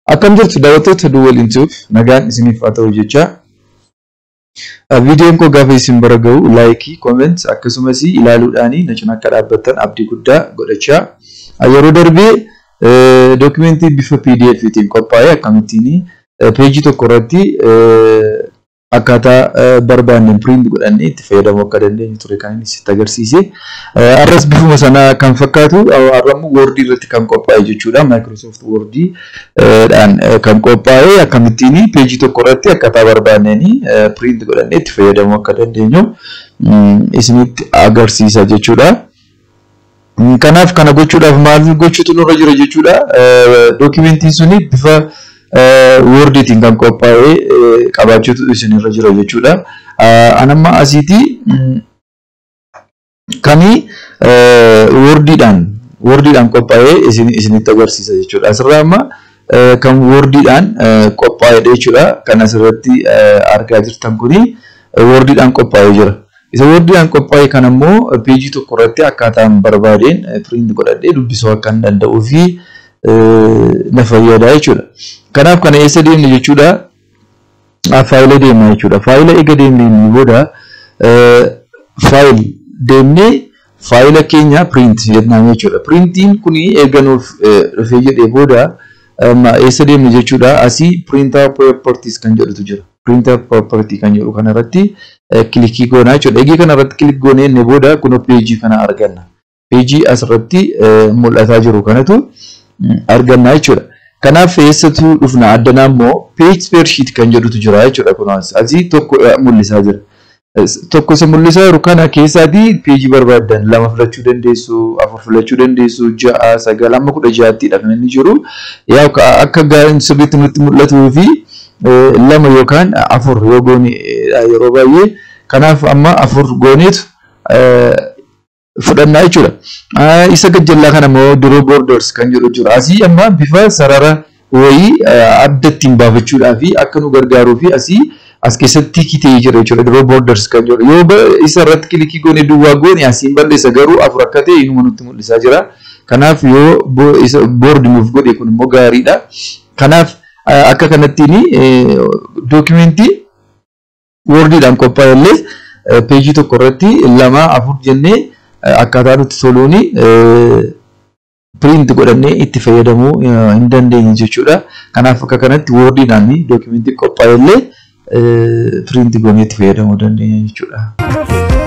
Akkam jirtu daawwattoota Duwwal Intuuf nagaan isiniif haa ta'u jecha viidiyoon koo gaafa isin bira ga'u laayikii, kooment akkasumas ilaaluudhaan na cina akka dhaabbattan abdii guddaa godhachaa yeroo darbee dookimentii bifa PDF'tiin qophaa'e akkamittiin peejii tokko irratti akkaataa barbaanne print godhannee itti fayyadamuu akka dandeenyu ture kan inni sitti agarsiise. Arras bifuma sanaa kan fakkaatu har'ammoo Word irratti kan qophaa'e jechuudha. Microsoft Word dhaan kan qophaa'e akkamittiin peejii tokko irratti akkaataa barbaanneen print godhannee itti fayyadamuu akka dandeenyu isinitti agarsiisa jechuudha. Kanaaf kana gochuudhaaf maal gochuutu nurra jira jechuudha. Dookimentiin suni bifa wordiitiin kan qophaa'ee qabaachuutu isinirra jira jechuudha. Anamma asiitii kani wordiidhaan wordiidhaan qophaa'ee isinitti agarsiisa jechuudha. Asirraa amma kan wordiidhaan qophaa'edha jechuudha. Kan asirratti argaa jirtan kuni wordiidhaan qophaa'ee jira. Isa wordiidhaan qophaa'e kan ammoo peejii tokko irratti akkaataan barbaadeen print godhadhee dubbisuu akka hin danda'uu fi na fayyada jechuudha. Kanaaf kana eessa deemne jechuudha? Faayila deemna jechuudha. Faayila eega deemneen booda faayil deemnee faayila keenya print jennaan jechuudha. Printiin kuni eega nuuf dhufee jedhee booda eessa deemne jechuudha? Asii printer properties kan jedhutu jira. Printer property kan jedhu kanarratti kilikii goonaa jechuudha. Eegee kanarratti kilik goonee inni booda kunoo peejii kana arganna. Peejii asirratti mul'ataa jiru kanatu arganna jechuudha. Kanaaf eessatu dhufna addanaa immoo page per sheet kan jedhutu jira jechuudha kunuunsa. Asii tokko mul'isaa jira. Tokko isa mul'isaa jiru kana keessaatii peejii barbaaddan lama filachuu dandeessu, afur filachuu dandeessu, ja'a, sagal, amma kudha ja'attidha kan inni jiru. Yaa akka gaariin sirriitti nutti mul'atuu fi lama yookaan afur yoo goone yeroo baay'ee kanaaf amma afur gooneetu fudhannaa jechuudha. Isa gajjallaa kana immoo draw borders kan jedhu jira. Asii amma bifa sarara wayii adda ittiin baafachuudhaa fi akka nu gargaaruu fi asii as keessatti kitee jira jechuudha. Draw borders kan jedhu. Yoo isa irratti kilikii goone duwwaa goone asiin balleessa garuu afur akka ta'e inuma nutti mul'isaa jira. Kanaaf yoo isa board nuuf godhe kun immoo gaariidha. Kanaaf akka kanattiin dookimentii wordiidhaan qophaa'e illee peejii tokko irratti lama afur jennee akkaataa nutti toluuni print godhannee itti fayyadamuu hin dandeenye jechuudha. Kanaaf akka kanatti wordiidhaan dookimentii qophaa'e illee print goonee itti fayyadamuu dandeenya jechuudha.